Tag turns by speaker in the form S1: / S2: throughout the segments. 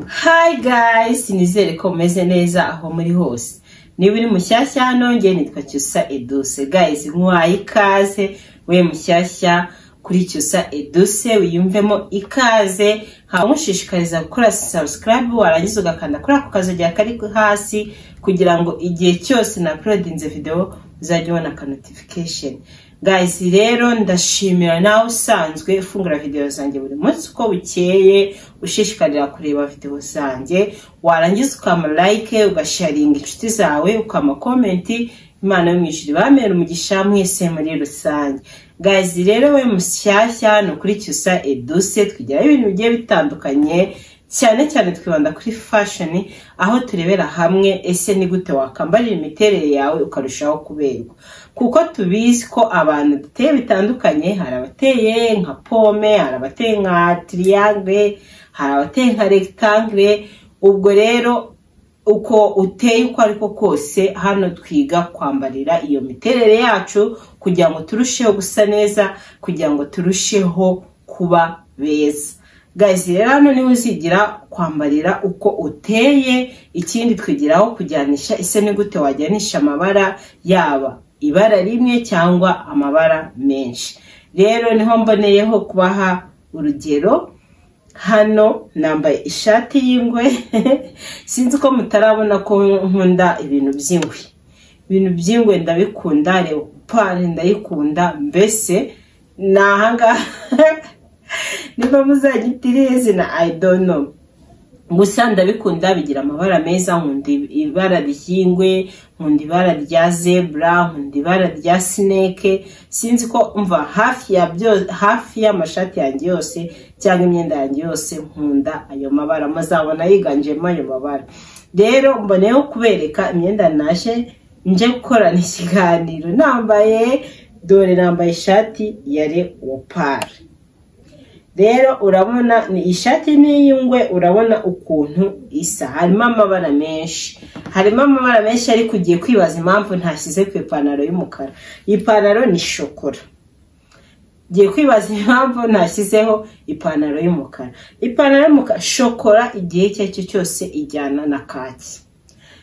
S1: hayi gayisi nizere ko mumeze neza aho muri hose niba uri mushyashya hano nge nitwa cyusa eduse gayisi nk'uwaye ikaze we mushyashya kuri cyusa eduse wiyumvemo ikaze haba umushishikariza gukora sabusikarayibu warangiza ugakanda kuri ako kazugira kari hasi kugira ngo igihe cyose na porodinze videwo uzajya ubona aka notifikasheni gayisi rero ndashimira nawe usanzwe ufungura videwo zanjye buri munsi uko bukeye ushishikarira kureba videwo zanjye warangiza ukama like ugasharinga inshuti zawe ukama komenti imana yo mu ijuru ibamere umugisha mwese muri rusange gazi rero we mushyashya ni ukuri cyusa eduse twigiraho ibintu bigiye bitandukanye cyane cyane twibanda kuri fashoni aho turebera hamwe ese ni gute wakambarira imiterere yawe ukarushaho kuberwa kuko tubizi ko abantu duteye bitandukanye hari abateye nka pome hari abateye nka tiriyangere hari abateye nka regitangere ubwo rero uko uteye uko ariko kose hano twiga kwambarira iyo miterere yacu kugira ngo turusheho gusa neza kugira ngo turusheho kuba beza gazi rero hano niwe uzigira kwambarira uko uteye ikindi twigiraho kujyanisha ese ni gute wajyanisha amabara yaba ibara rimwe cyangwa amabara menshi rero niho mboneyeho kubaha urugero hano nambaye ishati y'ingwe sinzi ko mutarabona ko nkunda ibintu by'ingwe ibintu by'ingwe ndabikunda leopard ndayikunda mbese ni ahangaha niba muzajya itiriye izina ayidono gusa ndabikunda bigira amabara meza nkunda ibara ry'ingwe nkunda ibara rya zebra nkunda ibara rya sineke sinzi ko mva hafi ya hafi y'amashati yanjye yose cyangwa imyenda yanjye yose nkunda ayo mabara muzabona yiganjemo ayo mabara rero mboneyeho kubereka imyenda naje nje gukorana ikiganiro nambaye dore nambaye ishati ya leopard rero urabona ni ishati n'iy'ingwe urabona ukuntu isa harimo amabara menshi harimo amabara menshi ariko ugiye kwibaza impamvu ntashyize ku ipantaro y'umukara iyi pantaro ni shokora ugiye kwibaza impamvu ntashyizeho ipantaro y'umukara ipantaro y'umukara shokora igihe icyo ari cyo cyose ijyana na kake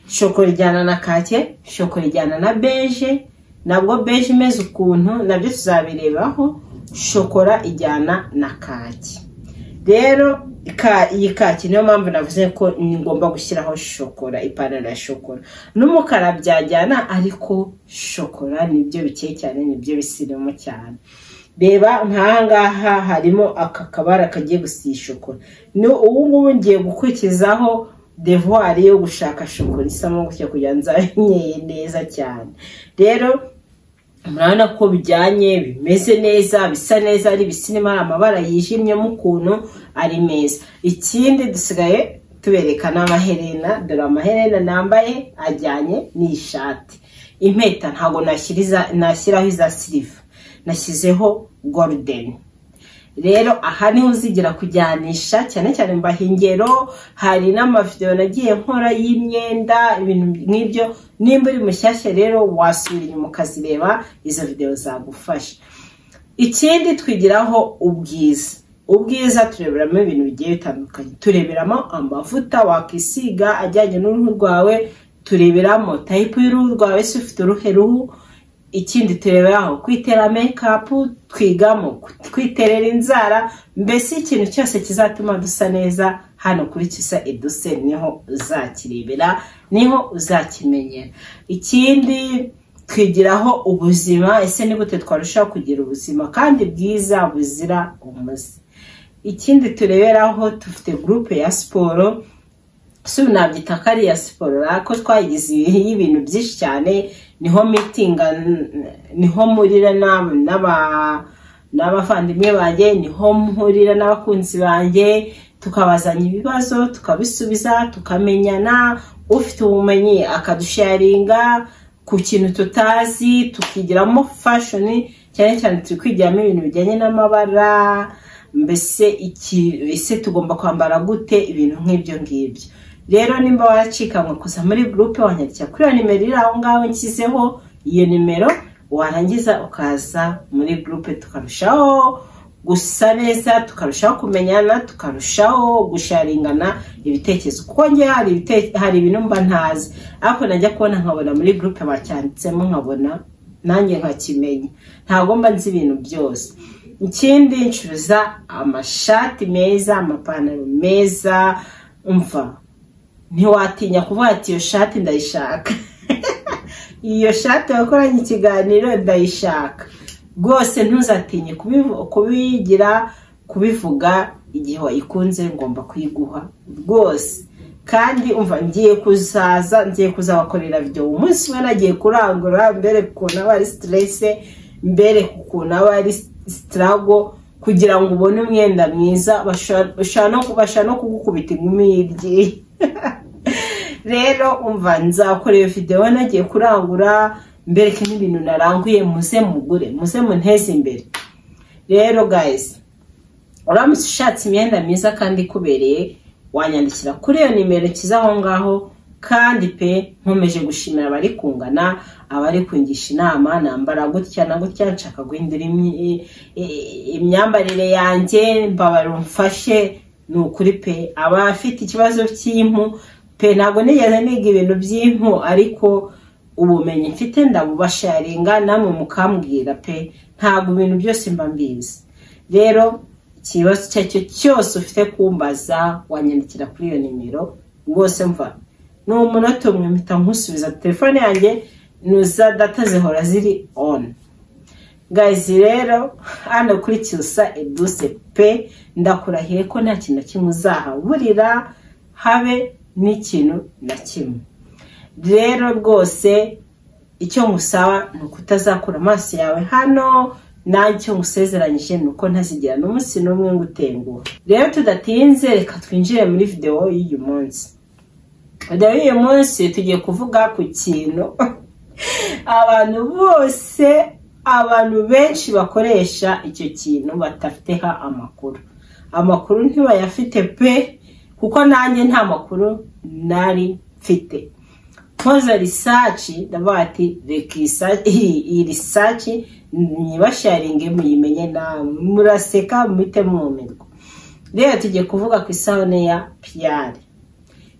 S1: shokora ijyana na kake shokora ijyana na beje nabwo beje imeze ukuntu nabyo tuzabirebaho shokora ijyana na kaki rero iyi kaki niyo mpamvu navuze ko ngomba gushyiraho shokora ipantaro ya shokora n'umukara byajyana ariko shokora nibyo bikeye cyane nibyo bisirimo cyane reba nkahangaha harimo aka kabara kagiye gusiya shokora ubu ngubu ngiye gukurikizaho devuwari yo gushaka shokora isamo gutya kugira ngo nzabe neza cyane rero murabona ko bijyanye bimeze neza bisa neza ari bisinema ari amabara yijimyemo ukuntu ari meza ikindi dusigaye tubereka n'amaherena dore amaherena nambaye ajyanye n'ishati impeta ntabwo nashyiraho iza siliva nashyizeho gorudeni rero aha niho uzigira kujyanisha cyane cyane mbaha ingero hari n'amavidewo nagiye nkora y'imyenda ibintu nk'ibyo nimba uri mushyashya rero wasubira inyuma ukazireba izo videwo zagufasha ikindi twigiraho ubwiza ubwiza tureberamo ibintu bigiye bitandukanye tureberamo amavuta wakisiga ajyanye n'uruhu rwawe tureberamo tayipu y'uruhu rwawe se ufite uruhe ruhu ikindi tureberaho kwitera mekapu twigamo twiterera inzara mbese ikintu cyose kizatuma dusa neza hano kuri kisa eduse niho uzakirebera niho uzakimenyera ikindi twigiraho ubuzima ese ni gute twarushaho kugira ubuzima kandi bwiza buzira umuze ikindi tureberaho dufite gurupe ya siporo si nabyita ko ari iya siporo ariko twayigize y'ibintu byinshi cyane niho mitinga niho murira n'abavandimwe banjye niho murira n'abakunzi banjye tukabazanya ibibazo tukabisubiza tukamenyana ufite ubumenyi akadusharinga ku kintu tutazi tukigiramo fashoni cyane cyane turi kwigiramo ibintu bijyanye n'amabara mbese ese tugomba kwambara gute ibintu nk'ibyo ngibyo rero nimba waracika ngo kuza muri gurupe wanyandikira kuri iyo nimero iri aho ngaho nshyizeho iyo nimero warangiza ukaza muri gurupe tukarushaho gusa neza tukarushaho kumenyana tukarushaho gusharingana ibitekerezo kuko njye hari ibite- hari ibintu mba ntazi ariko najya kubona nkabona muri gurupe bacyanditsemo nkabona nanjye nkakimenya ntabwo mba nzi ibintu byose ikindi ncuruza amashati meza amapantaro meza umva ntiwatinya kuvuga ati iyo shati ndayishaka iyo shati wakoranye ikiganiro ndayishaka rwose ntuzatinye kubivu- kubigira kubivuga igihe wayikunze ngomba kuyiguha rwose kandi umva ngiye kuzaza ngiye kuzabakorera byo umunsi we nagiye kurangura mbere ukuntu aba ari siterese mbere ukuntu aba ari sitarago kugira ngo ubone umwenda mwiza basha- bashaka no- bashaka no kugukubita inkumi y'iryinyo rero umva nzakora iyo videwo nagiye kurangura mbereke n'ibintu naranguye muze mugure muze munteze imbere rero guys uramutse ushatse imyenda myiza kandi ikubereye wanyandikira kuri iyo nimero nshyize aho ngaho kandi pe nkomeje gushimira abari kungana abari kungisha inama nambara gutya na gutya nshaka guhindura imyi- i- imyambarire yanjye mbabara umfashe ni ukuri pe abafite ikibazo cy'impu pe ntabwo nigeze niga ibintu by'impu ariko ubumenyi mfite ndabubasharinga namwe mukambwira pe ntabwo ibintu byose mba mbizi rero ikibazo icyo ari cyo cyose ufite kumbaza wanyandikira kuri iyo nimero rwose mva ni umunota umwe mpita nkusubiza telefone yanjye nuza data zihora ziri on gazi rero hano kuri cyusa eduse pe ndakurahiye ko nta kintu na kimwe uzahaburira habe n'ikintu na kimwe rero rwose icyo ngusaba ni uko utazakura amaso yawe hano nanjye icyo ngusezeranyije ni uko ntazigera n'umunsi n'umwe ngo utenguhe rero tudatinze reka twinjire muri videwo y'uyu munsi videwo y'uyu munsi tugiye kuvuga ku kintu abantu bose abantu benshi bakoresha icyo kintu badafiteho amakuru amakuru ntibayafite pe kuko nanjye nta makuru nari mfite nkoze risaci ndavuga ati reka iyi sa- iyi- iyi risaci nyibasharinge muyimenye nawe muraseka muhite mwumirwa rero tugiye kuvuga ku isabune ya piyari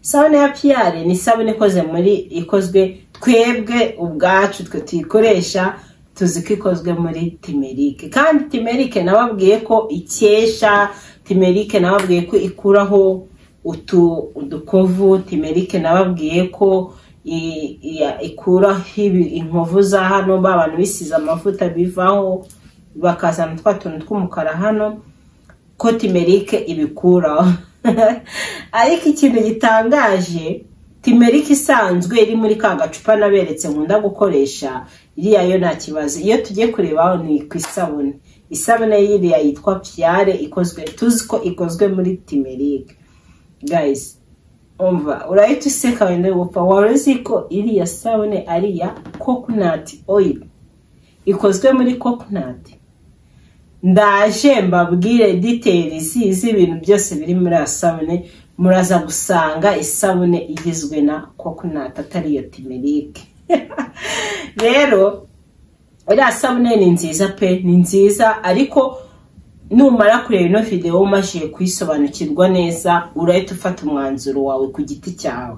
S1: isabune ya piyari ni isabune ikoze muri ikozwe twebwe ubwacu twe tuyikoresha tuzi ko ikozwe muri timerike kandi timerike nababwiye ko ikesha timerike nababwiye ko ikuraho utu udukovu timerike nababwiye ko i- iya- ikuraho ibi- inkovu za hano ba bantu bisize amavuta bivaho bakazana twa tuntu tw'umukara hano ko timerike ibikuraho ariko ikintu gitangaje timerike isanzwe iri muri ka gacupa naberetse nkunda gukoresha iriya yo nta kibazo iyo tugiye kurebaho ni ku isabune isabune y'iriya yitwa piyare ikozwe tuzi ko ikozwe muri timerike guys umva urahita useka wenda gupfa wari uzi ko iriya sabune ari iya kokonati oyiri ikozwe muri kokonati ndaje mbabwire diteri z'ibintu byose biri muri iyo sabune muraza gusanga isabune igizwe na kokonati atari iyo timerike rero iriya sabune ni nziza pe ni nziza ariko numara kureba ino videwo umajije kuyisobanukirwa neza urahita ufata umwanzuro wawe ku giti cyawe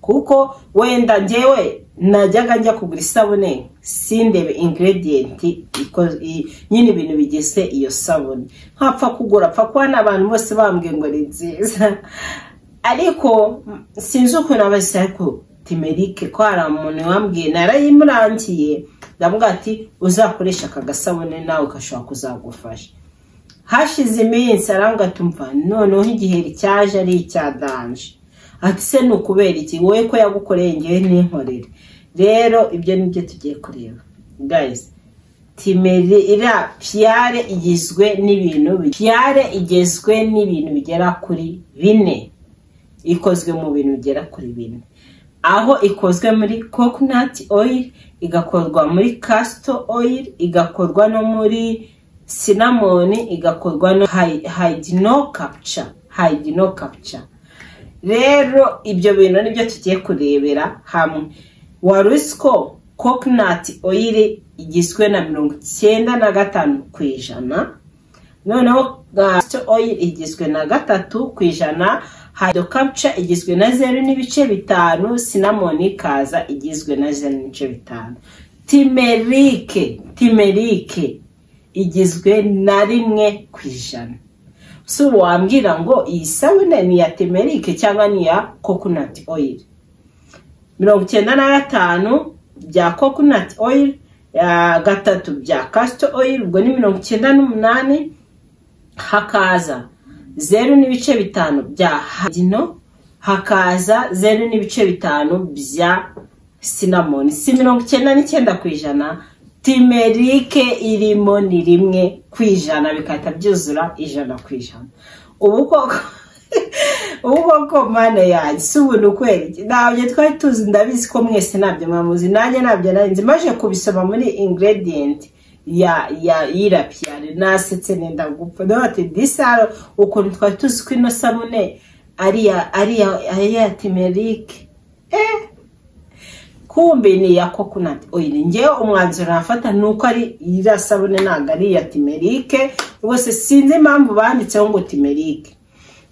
S1: kuko wenda njyewe najyaga njya kugura isabune sindebe ingredienti iko- i- nyine ibintu bigize iyo sabune nkapfa kugura apfa kuba n'abantu bose bambwiye ngo ni nziza ariko mm, sinzi ukuntu abasi ariko timerike ko hari umuntu wambwiye narayimurangiye ndamubwira ati uzakoresha aka gasabune nawe gashobora kuzagufasha hashize iminsi arambwa tumva noneho igiheri cyaje ari icya danje ati se ni ukubera iki wowe ko yagukoreye ngewe n'inkorere rero ibyo ni byo tugiye kureba guys timeri iriya piyare igizwe n'ibintu bi- piyare igizwe n'ibintu bigera kuri bine ikozwe mu bintu bigera kuri bine aho ikozwe muri coconut oil igakorwa muri castor oil igakorwa no muri cinnamon igakorwa no hy- hydino capture hydino capture rero ibyo bintu nibyo tugiye kurebera hamwe wari uzi ko coconut oil igizwe na mirongo icyenda na gatanu ku ijana noneho gasito oil igizwe na gatatu ku ijana hydrocaputure igizwe na zeru n'ibice bitanu sinamoni ikaza igizwe na zeru n'ibice bitanu timerike timerike igizwe na rimwe ku ijana si wambwira ngo iyi sabune ni iya timerike cyangwa ni iya kokonati oyiri mirongo icyenda na gatanu bya kokonati oyiri gatatu bya kasito oyiri ubwo ni mirongo icyenda n'umunani hakaza zeru n'ibice bitanu bya hagino hakaza zeru n'ibice bitanu bya sinamoni si mirongo icyenda n'icyenda ku ijana timerike irimo ni rimwe ku ijana bikahita byuzura ijana ku ijana ubu koko ubu koko mpande yanjye si ubuntu kweri ntabyo twari tuzi ndabizi ko mwese ntabyo mwamuzi nanjye ntabyo narinzi maje kubisoma muri ingredient ya ya y'irapiyare nasetse nenda gupfa nawe ati disaro ukuntu twari tuzi ko ino sabune ari ya ari ya ari ya timerike eee kumbe ni iya kokonati oyiri ngewe umwanzuro nafata ni uko ari iriya sabune ntabwo ari iya timerike rwose sinzi impamvu banditseho ngo timerike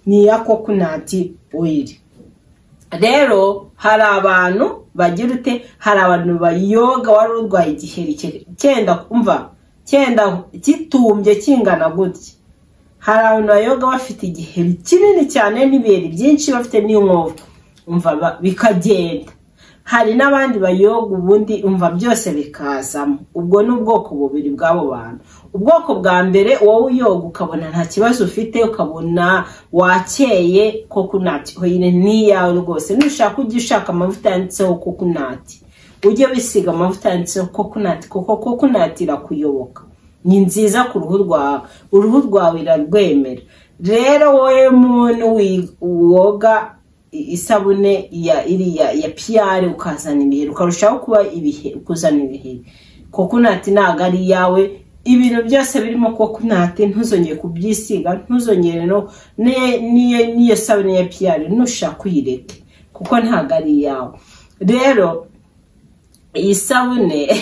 S1: ni iya kokonati oyiri rero hari abantu bagira ute hari abantu bayoga wari urwaye igiheri cyenda kumva cyenda gitumbye kingana gutya hari abantu bayoga bafite igiheri kinini cyane n'ibiheri byinshi bafite n'inkovu bikagenda hari n'abandi bayoga ubundi umva byose bikazamo ubwo ni ubwoko bubiri bw'abo bantu ubwoko bwa mbere wowe uyoga ukabona nta kibazo ufite ukabona wakeye kokonati ni iyawe rwose nushaka ujye ushaka amavuta yanditseho kokonati ujye wisiga amavuta yanditseho kokonati kuko kokonati irakuyoboka ni nziza ku ruhu rwawe uruhu rwawe irarwemera rero wowe muntu woga isabune ya iriya ya piyari ukazana ibiheri ukarushaho kuba kuzana ibiheri kokonati ntabwo ari iyawe ibintu byose birimo kokonati ntuzongere kubyisiga ntuzongere n'iyo sabune ya piyari ntushaka uyireke kuko ntabwo ari iyawe rero iyi sabune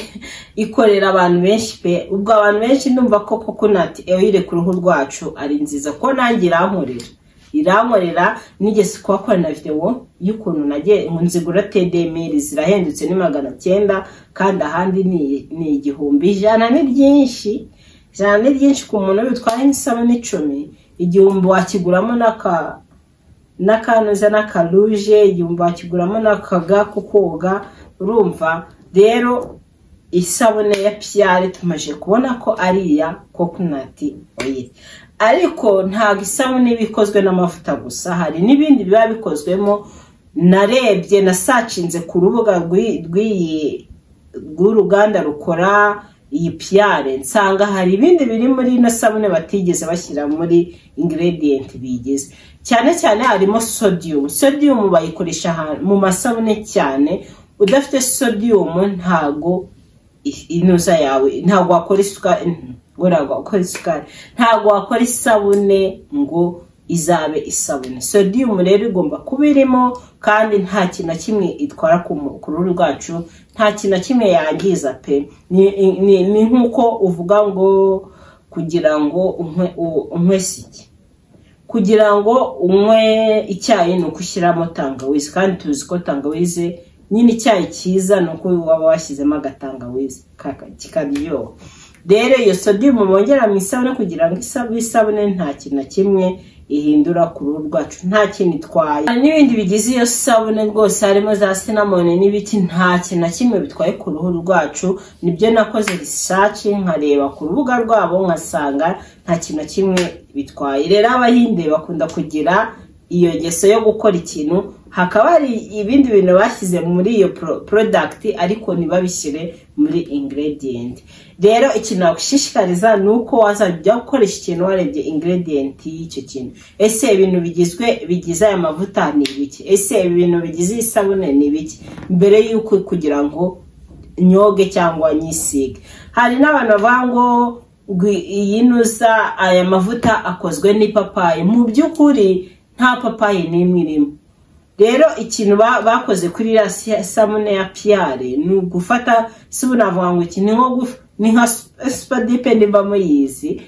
S1: ikorera abantu benshi pe ubwo abantu benshi numva ko kokonati ewe ku ruhu rwacu ari nziza ko nanjye irankorera irankorera nigeze kuhakorana videwo y'ukuntu nagiye nzigura tedemiri zirahendutse ni magana cyenda kandi ahandi ni igihumbi ijana ni ryinshi ijana ni ryinshi ku muntu bitwaye nk'isabune icumi igihumbi wakiguramo n'akanuza n'akaruje igihumbi wakiguramo n'akaga ko koga urumva rero isabune ya piyari tumaze kubona ko ari iya kokonati oyiri ariko ntabwo isabune iba ikozwe n'amavuta gusa hari n'ibindi biba bikozwemo narebye nasacinze ku rubuga rw'uruganda rukora iyi piyare nsanga hari ibindi biri muri ino sabune batigeze bashyira muri ingredienti bigize cyane cyane harimo sodiyumu sodiyumu bayikoresha mu masabune cyane udafite sodiyumu ntago inuza yawe ntabwo wakora isukari ntabwo wakora isukari ntabwo wakora isabune ngo izabe isabune sodiyumu rero igomba kuba irimo kandi nta kintu na kimwe itwara ku ruhu rwacu nta kintu na kimwe yangiza pe ni nk'uko uvuga ngo kugira ngo unywe siki kugira ngo unywe icyayi ni uko ushyiramo tangawizi kandi tuzi ko tangawizi nyine icyayi cyiza ni uko waba washyizemo agatangawizi kikaryoha rero iyo sodiyumu bongera mu isabune kugira ngo isabune nta kintu na kimwe ihindura ku ruhu rwacu nta kintu itwaye hari n'ibindi bigize iyo sabune rwose harimo za sinamoni n'ibiti nta kintu na kimwe bitwaye ku ruhu rwacu nibyo nakoze risaci nkareba ku rubuga rwabo nkasanga nta kintu na kimwe bitwaye rero abahinde bakunda kugira iyo ngeso yo gukora ikintu hakaba hari ibindi bintu bashyize muri iyo porodagiti ariko ntibabishyire muri ingredienti rero ikintu nagushishikariza ni uko wazajya ujya gukoresha ikintu warebye ingredienti y'icyo kintu ese ibintu bigizwe bigize aya mavuta ni ibiki ese ibintu bigize iyi sabune ni ibiki mbere y'uko kugira ngo nyoge cyangwa nyisige hari n'abantu bavuga ngo iyi nusa aya mavuta akozwe n'ipapayi mu by'ukuri nta papayi n'imwe irimo rero ikintu bakoze kuri iriya sabune ya piyare ni ugufata si ubu navuga ngo iki ni nka supadipe nimba muyizi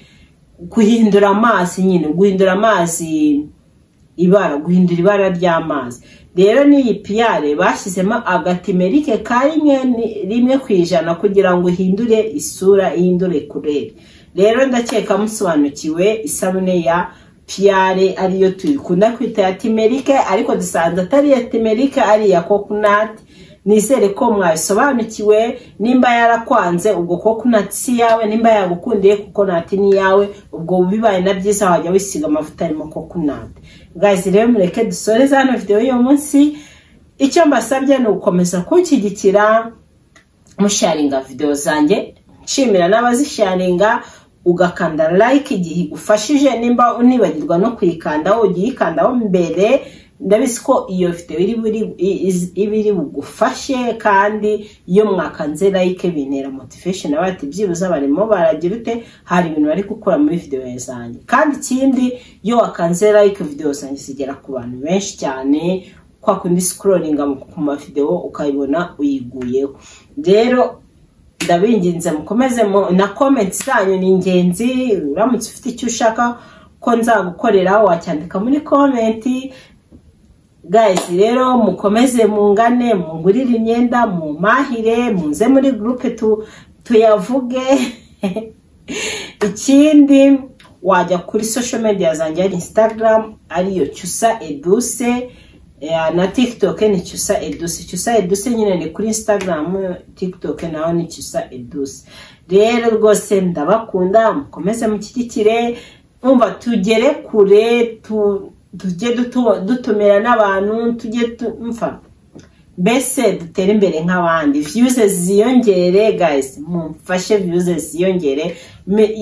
S1: guhindura amazi nyine guhindura amazi ibara guhindura ibara ry'amazi rero n'iyi piyare bashyizemo agatimerike ka rimwe rimwe ku ijana kugira ngo ihindure isura ihindure kurere rero ndakeka musobanukiwe isabune ya piyare ariyo tuyikunda kwita ya timerike ariko dusanze atari iya timerike ari iya kokunati nizere ko mwabisobanukiwe nimba yarakwanze ubwo kokunati si iyawe nimba yagukundiye kokonati ni iyawe ubwo bibaye na byiza wajya wisiga amavuta arimo kokunati gazi rero mureke dusoreze hano videwo y'uyu munsi icyo mbasabye ni ugukomeza kunshyigikira musharinga videwo zanjye nshimira n'abazisharinga ugakanda like igihe igufashije nimba unibagirwa no kuyikandaho ugiye ikandaho mbere ndabizi ko iyo videwo iba iri bugufashe kandi iyo mwakanze like bintera motivation aba ati byibuze barimo baragira ute hari ibintu bari gukora muri videwo zanjye kandi ikindi iyo wakanze like videwo zanjye zigera ku bantu benshi cyane kwa kundi sikororinga ku mavidewo ukayibona uyiguyeho rero ndabinginze mukomeze na komenti zanyu ni ingenzi uramutse ufite icyo ushaka ko nzagukorera wacyandika muri komenti gayizi rero mukomeze mungane mungurire imyenda mumahire munze muri gurupe tuyavuge ikindi wajya kuri sosho mediya zanjye ari insitagaramu ariyo cyusa eduse na tikitoke ni cyusa eduse cyusa eduse nyine ni kuri insitagaramu tikitoke naho ni cyusa eduse rero rwose ndabakunda mukomeze mushyigikire mwumva tugere kure tujye dutumira n'abantu tujye tumfa mbese dutere imbere nk'abandi viyuze ziyongere guys mumfashe viyuze ziyongere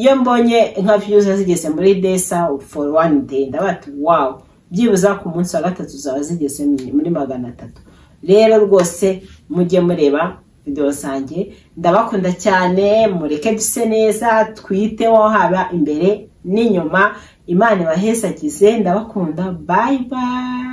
S1: iyo mbonye nka viyuze zigeze muri desa foru wani deyi ndabati wawu byibuza ku munsi wa gatatu zaba zigeze muri magana atatu rero rwose mujye mureba videwo zanjye ndabakunda cyane mureke duse neza twiteho haba imbere n'inyuma imana ibahezagize ndabakunda bayi bayi